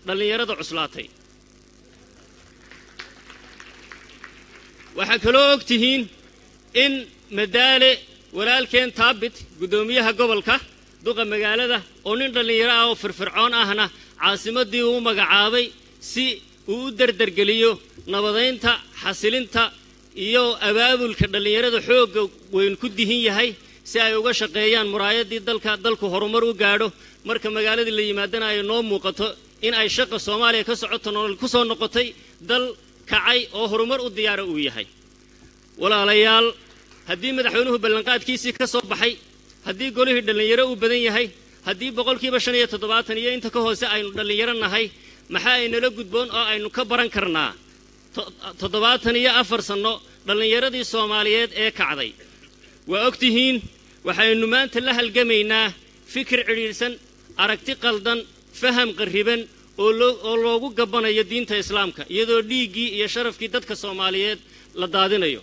dhallinyarada cuslaatay waxaa kaloo og tihiin in madaale walaalkeen taabit guddoomiyaha gobolka duqa magaalada oo nin dhallinyaro ah oo firfircoon ahna caasimaddii uu magacaabay si uu u derdergeliyo nabadaynta xasilinta iyo abaabulka dhallinyarada xoogga weyn ku dihin yahay si ay uga shaqeeyaan muraayaddii dalka dalku horumar u gaadho marka magaaladii la yimaadana ay noo muuqato in ay shaqa soomaaliya ka socoto nolol ku soo noqotay dal kacay oo horumar u diyaara uu yahay walaalayaal haddii madaxweynuhu ballanqaadkiisii ka soo baxay haddii golihii dhallinyaro uu badan yahay haddii boqolkiiba shan iyo toddobaatan iyo inta ka hoose aynu dhallinyaro nahay maxaa aynala gudboon oo aynu ka baran karnaa toddobaatan iyo afar sanno dhallinyaradii soomaaliyeed ee kacday waa og tihiin waxaynu maanta la halgamaynaa fikir cidhiidhsan aragti qaldan faham qarriban oo loogu gabbanayo diinta islaamka iyadoo dhiiggii iyo sharafkii dadka soomaaliyeed la daadinayo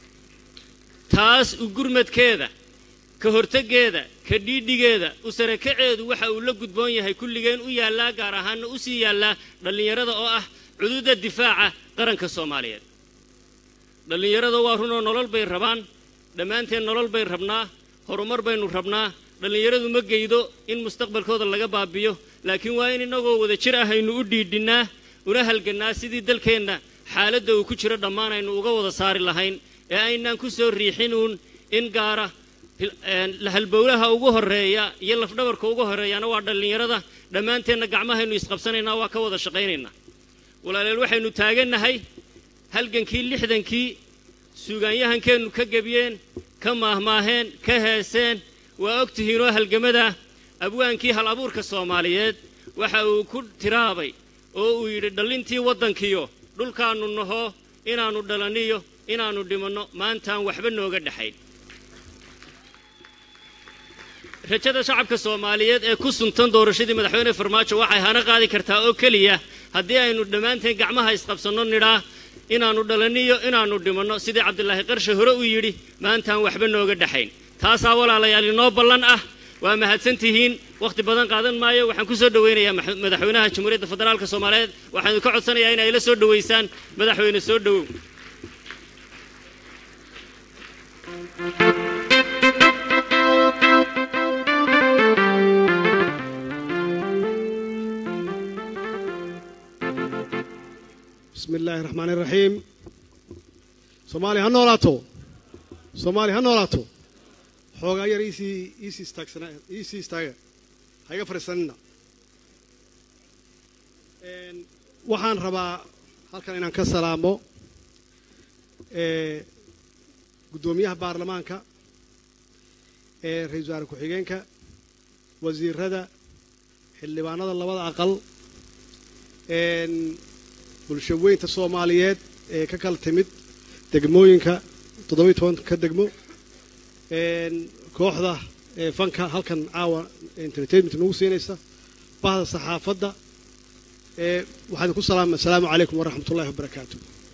taas u gurmadkeeda ka horteggeeda ka dhiidhigeeda u sarakaceedu waxa uu la gudboon yahay kulligeen u yaallaa gaar ahaanna u sii yaallaa dhallinyarada oo ah cuduudda difaaca qaranka soomaaliyeed dhallinyarada waa runoo nolol bay rabaan dhammaanteen nolol bay rabnaa horumar baynu rabnaa dhallinyaradu ma geydo in mustaqbalkooda laga baabiyo laakiin waa in innagoo wada jir ah aynu u dhiidhinnaa una halgannaa sidii dalkeenna xaaladda uu ku jiro dhammaan aynu uga wada saari lahayn ee aynaan ku soo riixinuun in gaara halbowlaha ugu horreeya iyo lafdhabarka ugu horreeyaana waa dhallinyarada dhammaanteenna gacmahaynu isqabsanaynaa waa ka wada shaqaynaynaa walaaleel waxaynu taagannahay halgankii lixdankii suugaanyahankeennu ka gebiyeen ka maahmaaheen ka heeseen waa og tihiinoo halgamada abwaankii hal abuurka soomaaliyeed waxa uu ku tiraabay oo uu yidhi dhallintii waddankiyo dhulkaannu naho inaannu dhalaniyo inaannu dhimanno maantaan waxba nooga dhexayn rajada shacabka soomaaliyeed ee ku suntan doorashadii madaxweyne farmaajo waxay hana qaadi kartaa oo keliya haddii aynu dhammaanteen gacmaha isqabsanno nidhaa inaannu dhalaniyo inaannu dhimanno sidii cabdilaahi qarshe hore uu yidhi maantaan waxba nooga dhexayn taasaa walaalayaal inoo ballan ah waa mahadsan tihiin wakhti badan qaadan maayo waxaan ku soo dhowaynayaa madaxweynaha jamhuuriyadda federaalka soomaaliyeed waxaanu ka codsanayaa in ay la soo dhowaysaan madaxweyne soo dhowow bismi illaahi raxmaan iraxiim soomaaliya ha noolaato soomaaliya ha noolaato xoogaa yar iisii iisii istaagsana iisii istaaga ha iga fadhiisanina waxaan rabaa halkan inaan ka salaamo guddoomiyaha baarlamaanka ee ra-iisul wasaare ku-xigeenka wasiirada xildhibaanada labada aqal bulsho weynta soomaaliyeed ee ka kala timid degmooyinka toddobiy tobanka degmo kooxda fanka halkan caawa entertainment nagu siinaysa bahda saxaafadda waxaan ku salaama assalaamu calaykum waraxmat ullahi wabarakaatu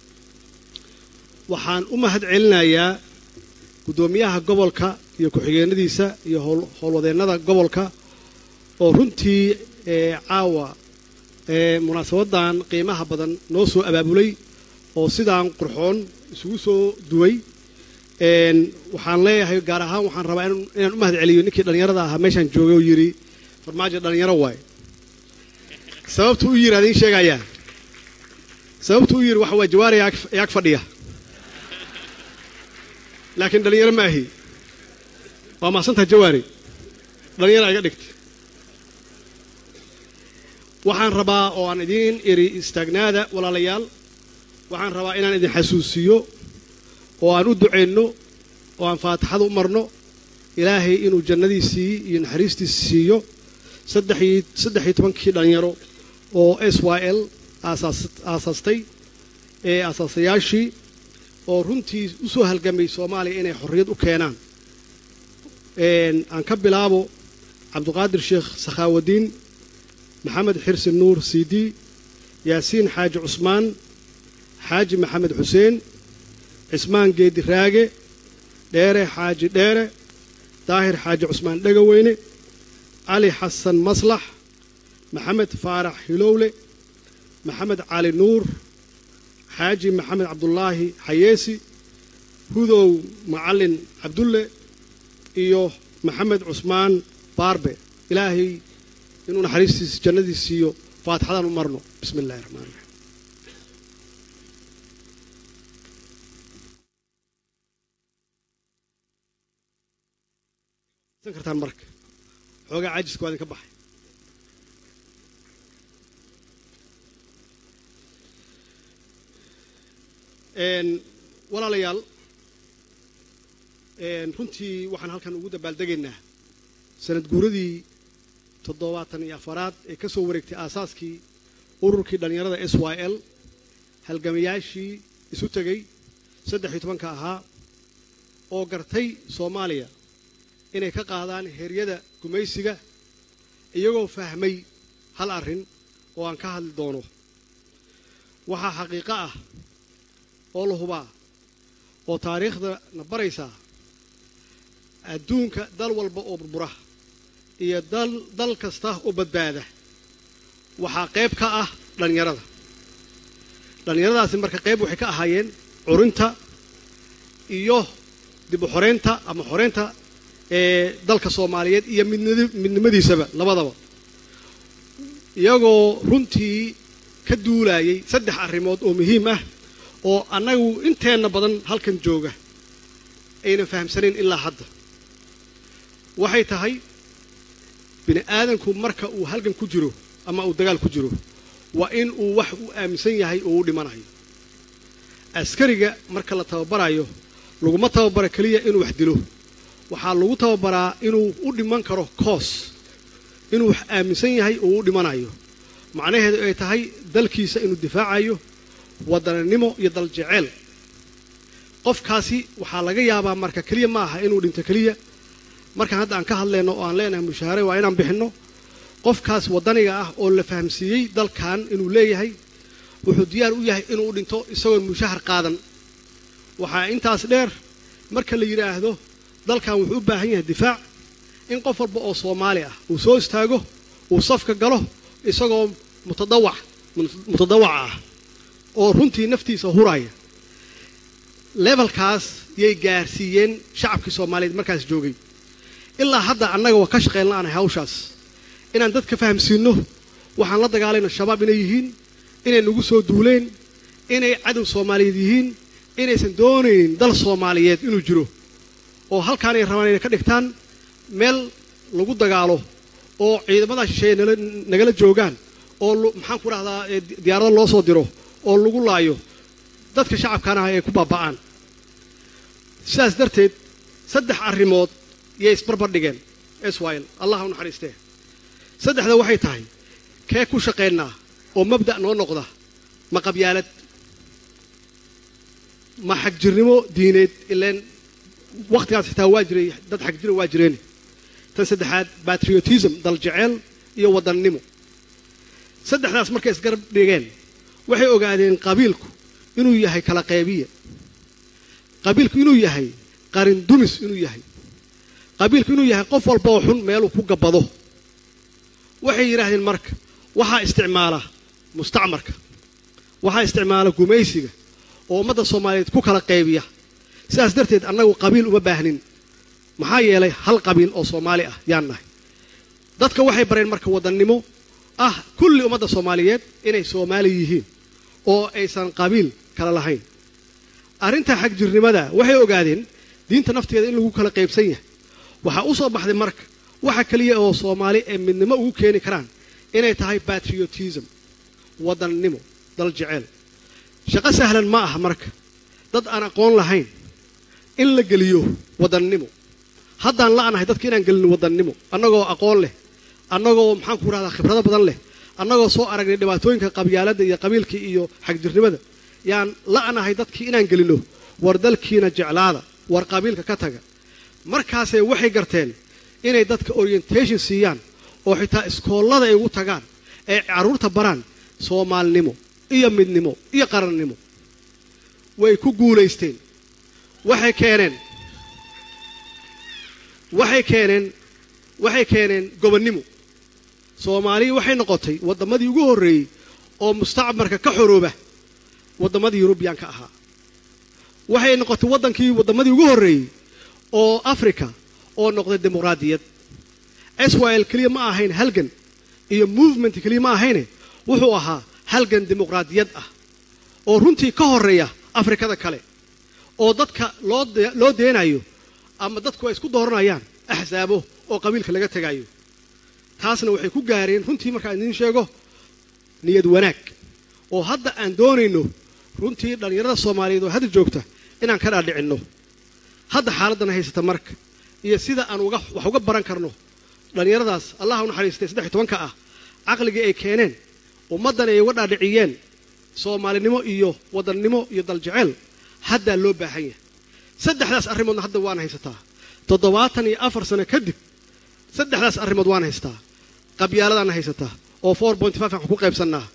waxaan u mahad celinayaa guddoomiyaha gobolka iyo ku-xigeenadiisa iyo howlwadeennada gobolka oo runtii caawa munaasabaddan qiimaha badan noo soo abaabulay oo sidaan qurxoon isugu soo duway waxaan leeyahay gaar ahaan waxaan rabaa inaan u mahad celiyo ninkii dhallinyarada ahaa meeshaan joogay oo yidhi farmaajo dhallinyaro waaye sababtu u yidhi adiin sheegayaa sababtu u yidhi waxa waa jawaari yaag fadhiya laakiin dhallinyaro ma ahi waa mahadsantaha jawaari dhallinyaro iga dhigta waxaan rabaa oo aan idiin iri istaagnaada walaalayaal waxaan rabaa inaan idin xasuusiyo oo aan u ducayno oo aan faatixada u marno ilaahay inuu jannadiisii iyo naxariistiisi siiyo saddex iyo tobankii dhallinyaro oo s y l aasaastay ee aasaasayaashii oo runtii u soo halgamay soomaaliya inay xorriyad u keenaan aan ka bilaabo cabduqaadir sheekh sakhaawadiin maxamed xirsi nuur siidi yaasiin xaaji cusmaan xaaji maxamed xuseen cismaan geedi raage dheere xaaji dheere daahir xaaji cusmaan dhegaweyne cali xasan maslax maxamed faarax hilowle maxamed cali nuur xaaji maxamed cabdulaahi xayeesi hudow macalin cabdulle iyo maxamed cusmaan baarbe ilaahay inuu naxariistiisa jannadiis siiyo faatixadaan u marno bismi illahi raxmaan raxiim san kartaan marka xoogaa caajiska waa idinka baxay walaalayaal runtii waxaan halkan ugu dabaaldegaynaa sanad guuradii toddobaatan iyo afaraad ee ka soo wareegtay aasaaskii ururkii dhallinyarada s y l halgamayaashii isu tegey saddex iyo tobanka ahaa oo gartay soomaaliya inay ka qaadaan heeryada gumaysiga iyagoo fahmay hal arrin oo aan ka hadli doono waxaa xaqiiqo ah oo la hubaa oo taariikhda na baraysaa adduunka dal walba oo burbura iyo dal dal kasta oo badbaada waxaa qayb ka ah dhallinyarada dhallinyaradaasi marka qayb waxay ka ahaayeen curinta iyo dib u xoreynta ama xoreynta ee dalka soomaaliyeed iyo midnimadiisaba labadaba iyagoo runtii ka duulayay saddex arrimood oo muhiim ah oo annagu inteenna badan halkan jooga aynan fahamsanayn ilaa hadda waxay tahay bini aadanku marka uu halgan ku jiro ama uu dagaal ku jiro waa in uu wax u aaminsan yahay oo u dhimanayo askariga marka la tababarayo laguma tababara keliya inuu wax dilo waxaa lagu tababaraa inuu u dhiman karo koos inuu wax aaminsan yahay oo u dhimanayo macnaheedu ay tahay dalkiisa inuu difaacayo waddananimo iyo daljeceel qofkaasi waxaa laga yaabaa marka keliya ma aha inuu dhinto keliya markaan hadda aan ka hadlayno oo aan leenahay mushaare waa inaan bixinno qofkaas waddaniga ah oo la fahamsiiyey dalkan inuu leeyahay wuxuu diyaar u yahay inuu u dhinto isagoon mushahar qaadan waxaa intaas dheer marka la yidhaahdo dalkan wuxuu u baahan yahay difaac in qof walba oo soomaali ah uu soo istaago uu safka galo isagoo mutadawac mutadawac ah oo runtii naftiisa huraya levelkaas yay gaarsiiyeen shacabkii soomaaliyeed markaas joogay ilaa hadda annaga waa ka shaqayn la'anahay hawshaas inaan dadka fahamsiinno waxaan la dagaalayno shabaab inay yihiin inay nagu soo duuleen inay cadow soomaaliyeed yihiin inaysan doonaynin dal soomaaliyeed inuu jiro oo halkaanay rabaan inay ka dhigtaan meel lagu dagaalo oo ciidamada shisheeye nagala joogaan oo maxaan ku dhahdaa diyaarado loo soo diro oo lagu laayo dadka shacabkaan ah ay ku baaba'aan sidaas darteed saddex arrimood yay isbarbar dhigeen israel allah u naxariistee saddexda waxay tahay kee ku shaqaynaa oo mabda' noo noqda ma qabyaalad ma xagjirnimo diineed ileen wakhtigaas xitaa waa jiray dad xagjira waa jireen tan saddexaad batriotism daljeceel iyo wadannimo saddexdaas markay isgarab dhigeen waxay ogaadeen qabiilku inuu yahay kala qaybiya qabiilku inuu yahay qarin dumis inuu yahay qabiilku inuu yahay qof walba oo xun meeluu ku gabbado waxay yidhaahdeen marka waxaa isticmaala mustacmarka waxaa isticmaala gumaysiga oo ummadda soomaaliyeed ku kala qaybiya sidaas darteed annagu qabiil uma baahnin maxaa yeelay hal qabiil oo soomaali ah yaan nahay dadka waxay bareen marka wadannimo ah kulli ummadda soomaaliyeed inay soomaali yihiin oo aysan qabiil kala lahayn arrinta xagjirnimada waxay ogaadeen diinta nafteeda in lagu kala qaybsan yahay waxaa u soo baxday marka waxa keliya oo soomaali ee midnimo ugu keeni karaan inay tahay batriotism wadannimo dal jeceel shaqo sahlan ma aha marka dad aan aqoon lahayn in la geliyo wadannimo haddaan la'nahay dadka inaan gelin wadannimo annagoo aqoon leh annagoo maxaan ku rahdaa khibrado badan leh annagoo soo aragnay dhibaatooyinka qabyaaladda iyo qabiilkii iyo xagjirnimada yaan la'nahay dadkii inaan gelinno war dalkiina jeclaada war qabiilka ka taga markaasay waxay garteen inay dadka orientation siiyaan oo xitaa iskoollada ay ugu tagaan ee carruurta baraan soomaalinimo iyo midnimo iyo qarannimo way ku guulaysteen waxay keeneen waxay keeneen waxay keeneen gobonnimo soomaaliya waxay noqotay waddamadii ugu horreeyey oo mustacmarka ka xorooba waddamadii yurubiyaanka ahaa waxay noqotay waddankii waddamadii ugu horreeyey oo africa oo noqday dimuqraadiyad israel keliya ma ahayn halgan iyo movement keliya ma ahayne wuxuu ahaa halgan dimuqraadiyad ah oo runtii ka horreeya afrikada kale oo dadka loo loo deenayo ama dadku ay isku dooranayaan axsaabo oo qabiilka laga tegayo taasna waxay ku gaareen runtii markaan idiin sheego niyad wanaag oo hadda aan doonayno runtii dhallinyarada soomaaliyeed oo hadda joogta inaan ka dhaadhicinno hadda xaaladdan haysata marka iyo sida aan uga wax uga baran karno dhallinyaradaas allah u naxariistay saddex iyo tobanka ah caqligii ay keeneen ummaddan ay uga dhaadhiciyeen soomaalinimo iyo wadannimo iyo daljeceel haddaa loo baahan yahay saddexdaas arrimoodna hadda waan haysataa toddobaatan iyo afar sano kadib saddexdaas arrimood waan haystaa qabyaaladaana haysataa oo four point five aan ku qaybsannaa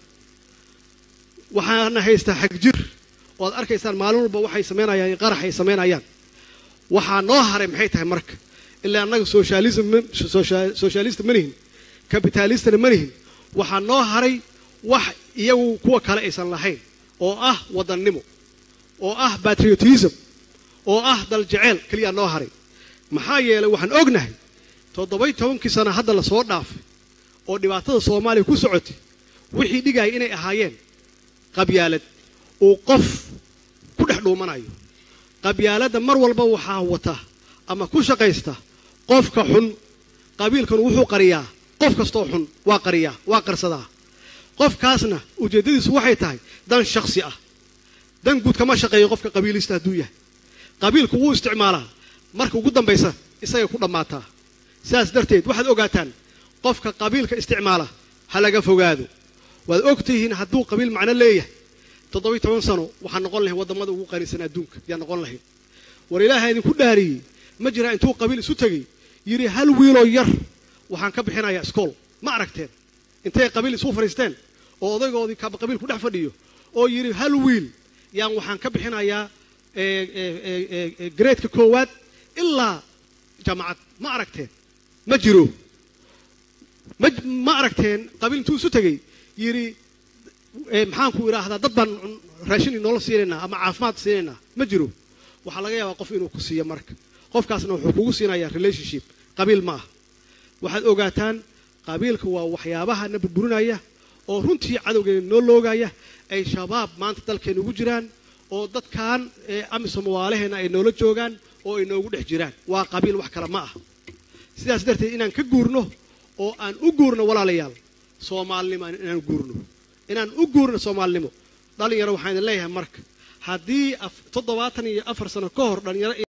waxaana haystaa xagjir oo ad arkaysaan maalin walba waxay samaynayaan qarax ay samaynayaan waxaa noo haray maxay tahay marka ilaa annaga socialism socialist ma nihin capitalistna ma nihin waxaa noo haray wax iyagu kuwa kale aysan lahayn oo ah wadannimo oo ah patriotism oo ah daljeceel keliyaa noo haray maxaa yeelay waxaan ognahay toddobay tobankii sana hadda la soo dhaafay oo dhibaatada soomaaliya ku socotay wixii dhigaya inay ahaayeen qabyaalad uu qof ku dhex dhuumanayo qabyaaladda mar walba waxaa wata ama ku shaqaysta qofka xun qabiilkanu wuxuu qariyaa qof kastoo xun waa qariyaa waa qarsadaa qofkaasna ujeeddadiisu waxay tahay dan shakhsi ah dan guud kama shaqeeyo qofka qabiilista hadduu yahay qabiilku wuu isticmaalaa marka ugu dambaysa isagay ku dhammaataa sidaas darteed waxaad ogaataan qofka qabiilka isticmaala ha laga fogaado waad og tihiin hadduu qabiil macno leeyahay toddobiy toban sano waxaan noqon lahayn waddamada ugu qanisan adduunka yaa noqon lahayd war ilaaha idinku dhaariyey ma jiraa intuu qabiil isu tegey yidhi hal wiiloo yar waxaan ka bixinayaa iskool ma aragteen intay qabiil isu fadhiisteen oo odaygoodii qabiil ku dhex fadhiyo oo yidhi hal wiil yaan waxaan ka bixinayaa gareedka koowaad ilaa jaamacad ma aragteen ma jiro ma ma aragteen qabiil intuu isu tegey yidhi maxaanku idhaahdaa dad baan raashin inoola siinaynaa ama caafimaad siinaynaa ma jiro waxaa laga yaabaa qof inuu ku siiyo marka qofkaasna wuxuu kugu siinayaa relationship qabiil ma ah waxaad ogaataan qabiilka waa waxyaabaha na burburinaya oo runtii cadowgeena noo loogaya ay shabaab maanta dalkeena ugu jiraan oo dadkan amisom waalaheenna ay noola joogaan oo ay noogu dhex jiraan waa qabiil wax kale ma ah sidaas darteed inaan ka guurno oo aan u guurno walaalayaal soomaalinimo inaan guurno inaan u guurno soomaalinimo dhalinyaro waxaan idin leeyahay marka haddii toddobaatan iyo afar sano ka hor dhalinyaro